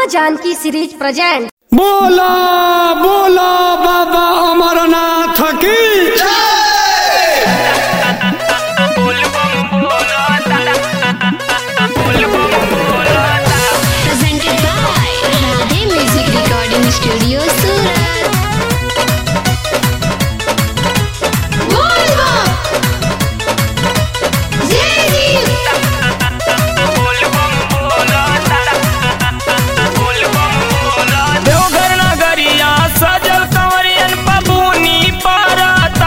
माँ Janaki series present बोला बोला बाबा अमरनाथ की presented by Radhe Music Recording Studio Surat. Volvo! Zeddy! Deoghar नगरिया सजल कंवरियन बबूनी परता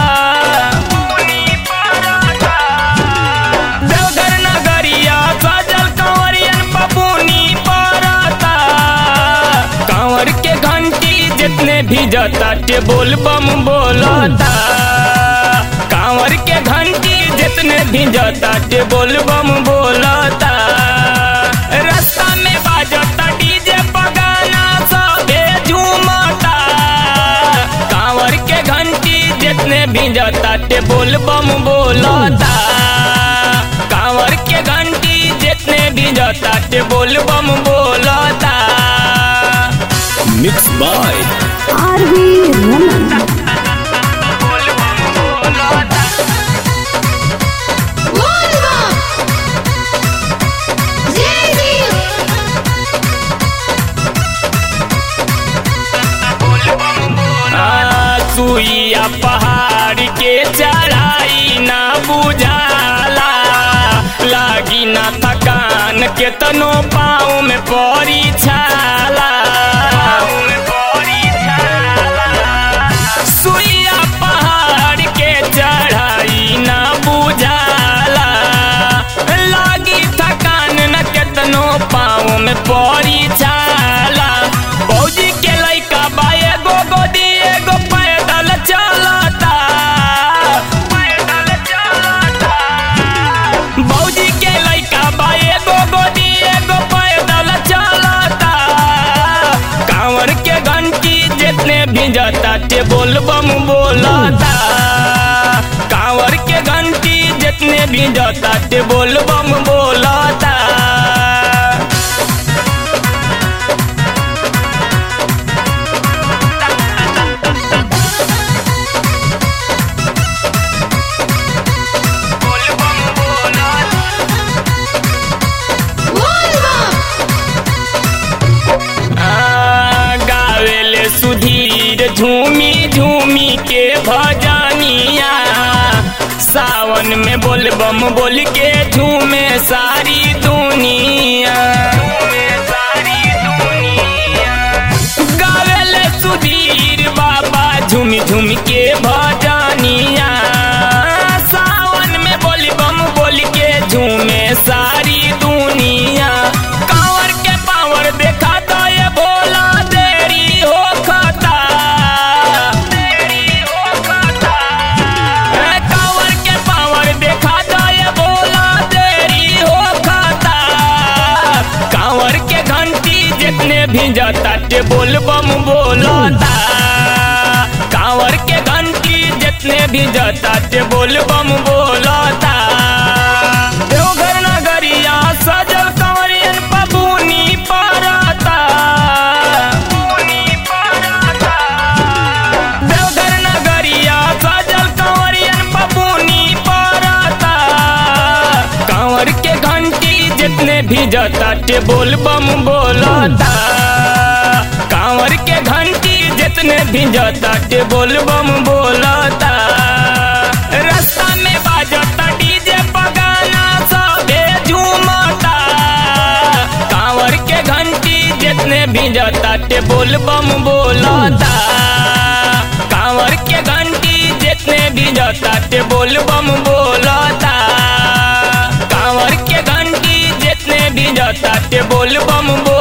देवघर नगरिया सजल कंवरियन बबूनी परता कंवर के घंटी जितने भी जता के बोल बम बोलता कांवर के घंटी जितने भी जता के बोल बम बोलता रास्ता में बाजता डीजे पगाना सबे झूमता कांवर के घंटी जितने भी जता के बोल बम बोलता कांवर के घंटी जितने भी जता के बोल बम बोलता मिक्स बाय Volvo! Zeddy! आ, सुइया पहाड़ के चढ़ाई ना बुझाला लागी ना थकान के तनो पाँव में पड़ी छाला सुइया पहाड़ के चढ़ाई ना बुझाला लागी थकान न केतनो पाँव में पड़ी छाला बौजी के लइका बा एगो गोदी एगो पैदल चलता पैदल चलता बौजी के लइका बा एगो गोदी एगो पैदल चलता कांवर के घंटी जितने भी जाता ते बोल बम बोलता कांवर के घंटी जितने भी जाता ते बोल बम बोलता Volvo! आ, गावेले सुधीर झूमी झूमी के भजनिया सावन में बोल बम बोल के झूमे सारी दुनिया गावेले सुधीर बाबा झूमी झूमी के भजनिया सावन में बोल बम बोल के झूमे सारी दुनिया कांवर के पावर देखा तो ये भोला देरी हो खाता देरी हो खाता ए, कांवर के पावर देखा तो ये भोला देरी हो खाता कांवर के घंटी जितने भी जाता ते बोल बम बोलता कांवर के घंटी जितने भी जाता ते बोल बम बोलता देवघर नगरिया सजल कंवरियन बबूनी परता देवघर नगरिया सजल कंवरियन बबूनी परता कांवर के घंटी जितने भी जाता ते बोल बम बोलता कांवर के घंटी जितने भी जाता ते बोल बम बोलता रास्ता में बाजता डीजे पगाना सबे झूमता कांवर के घंटी जितने भी जाता ते बोल बम बोलता कांवर के घंटी जितने भी जाता ते बोल बम बोलता कांवर के घंटी जितने भी जाता ते बोल बम बोलता